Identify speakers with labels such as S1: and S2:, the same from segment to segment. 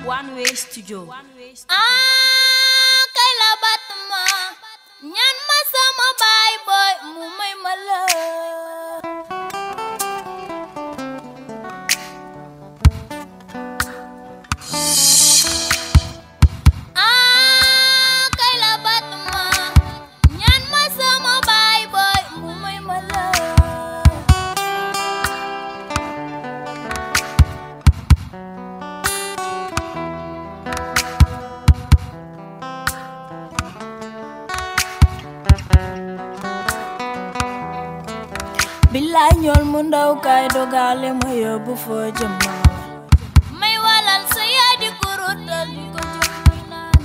S1: One Way Studio.
S2: ah kay la bat ma ñaan ma sama baay boy mu may ma la ah kay la bat ma ñaan ma sama baay boy mu may ma la
S3: billaay ñool mu ndaw kay dogale ma yóbbu foo jëm ma
S2: may walal sa yaa di ko rotal di ko jox muy naan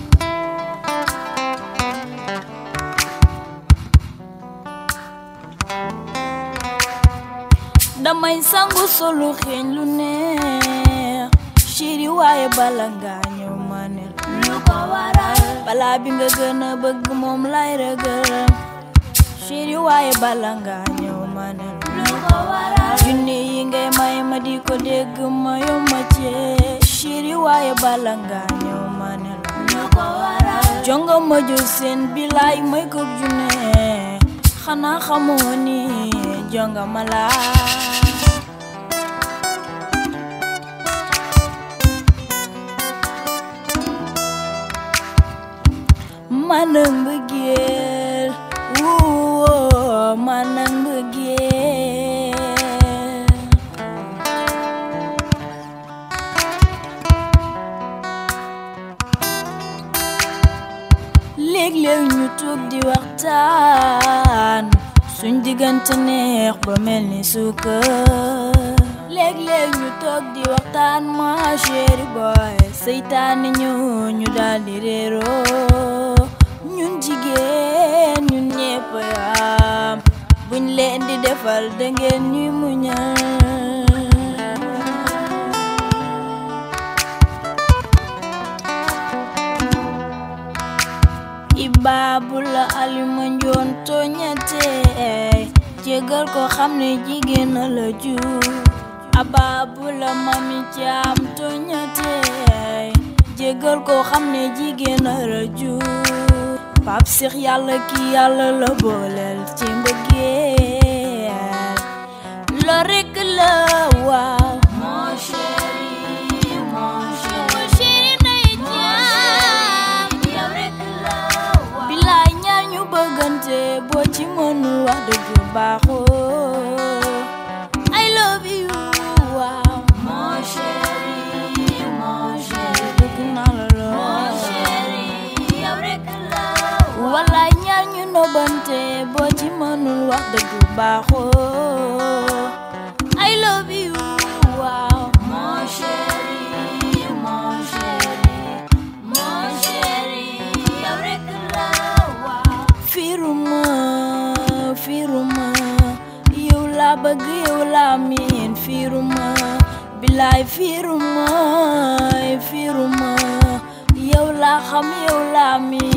S3: damay sangu solu xeeñ lu neex chéri waaye bala nga ñëw ma ne
S2: lu ko waral
S3: balaa bi nga gën a bëgg moom lay rëgër chéri waaye bala nga ñëw ma ne
S2: lu ko waral
S3: junni yi ngay may ma di ko dégg ma yomma cee chéri waaye bala nga ñëw ma ne
S2: lu ko waral
S3: jonga ma jël seen bilaay may ko junne xanaa xamoo ni jonga ma laa manang mbëggeel woo manang mbëggeel léeg-léeg ñu toog di waxtaan suñ diggante neex ba mel ni suukar léeg-léeg ñu toog di waxtaan ma chéri boy seytaane ñu ñu daal di réeroo ñun jigéen ñun ñépp yam buñ leen di defal da ngeen ñuy muñal ibaabu la alima njoon tooñatee jégal ko xam ne jigéen a la jur abaabu la mami caam tooñatee jégal ko xam ne jigéen a la jur pap six yàlla ki yàlla la booleel ci mbëggeel lo rekk la waaw
S2: mon chéri mon chéri mon chéri nay jaam yow rek la wa
S3: bilaay ñaar ñu bëggante boo ci mënul wax dëgg baaxoo I love you waaw
S2: mon chéri mon chéri
S3: bëgg naa la
S2: mon
S3: lool
S2: chéri yow rek la wa
S3: wallaay ñaar ñu nobante boo ci mënul wax dëgg baaxoo I love you waaw
S2: mon chéri mon chéri mon chéri yow rek la wa
S3: firuma firuma yow laa bëgg yow laa miin firuma bilaay firuma firuma yow laa xam yow laa miin